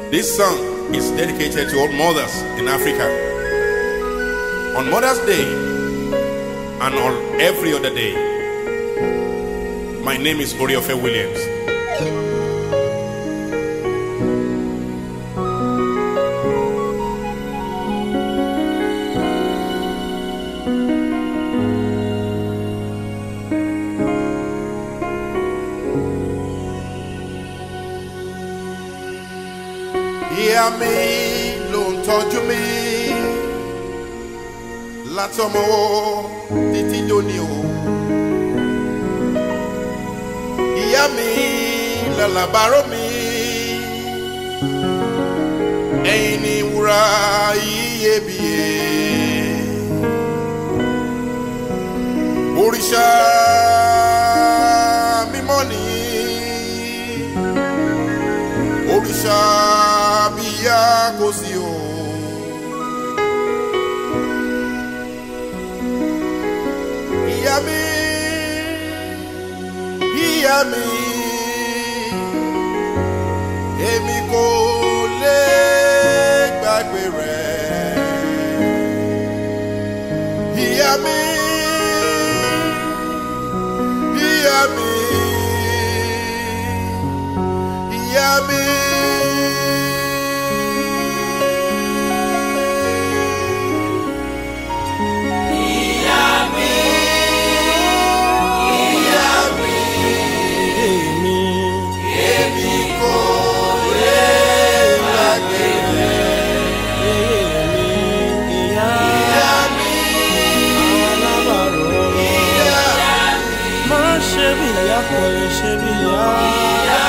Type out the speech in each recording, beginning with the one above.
This song is dedicated to all mothers in Africa. On Mother's Day and on every other day. My name is Oriofe Williams. Ìyá mi ló ń tọ́jú mi látọmọ títí dóní o. Ìyá mi làlàbárò mi ẹ̀yin ni wúrà iyebíye. Òrìṣà mímọ́ nìyí òrìṣà bíyá kò sí o. ìyá mi ìyá mi èmi kò lè gbàgbé rẹ. ìyá mi ìyá mi ìyá mi. èmi èmi kò lè gbàgbé rẹ. èmi ìyá alábàárò má ṣe bí ìyá kò lè ṣe bí ìyá.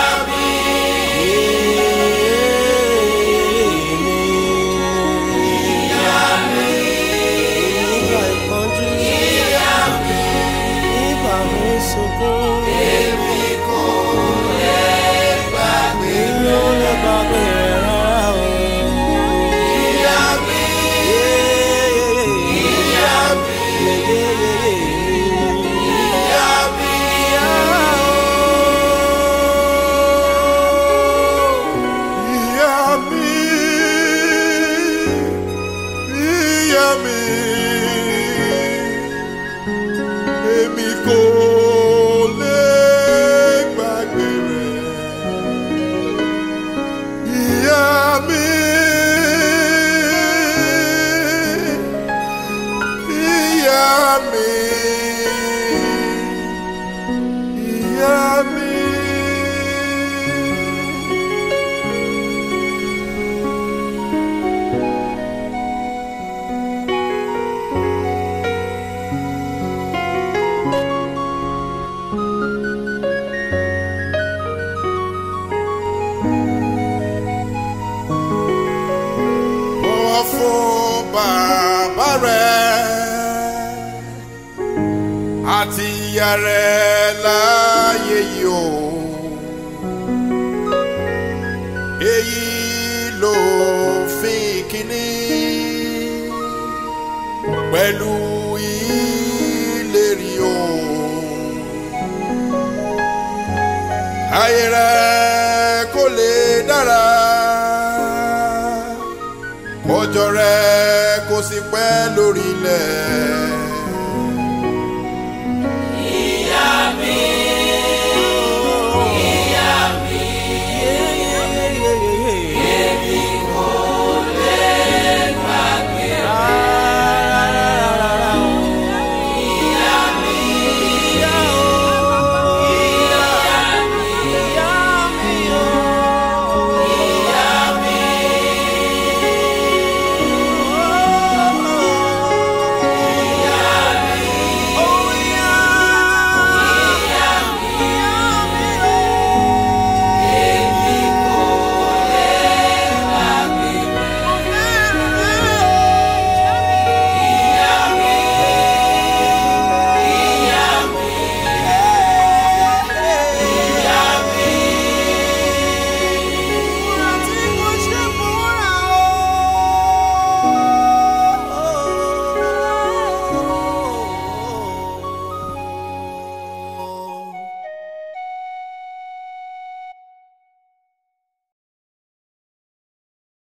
Èmi nígbà ìpọ́njú nígbà mi sunkún. Èmi ò lè gbàgbé rẹ̀ rárá o. Ìyá mi. Ìyá mi. Ìyá mi. Ìyá mi, ìyá mi, èmi kò lè gbàgbé rẹ̀. Ìyá mi, ìyá mi, ìyá mi. bọ̀wọ̀ fún bàbá rẹ̀ àti ìyá rẹ̀ láyé yìí o. èyí ló fi kíní pẹ̀lú ìlérí o. ayé rẹ̀ kò lè dára kọjọ rẹ kò sí pẹ́ lórí ilẹ̀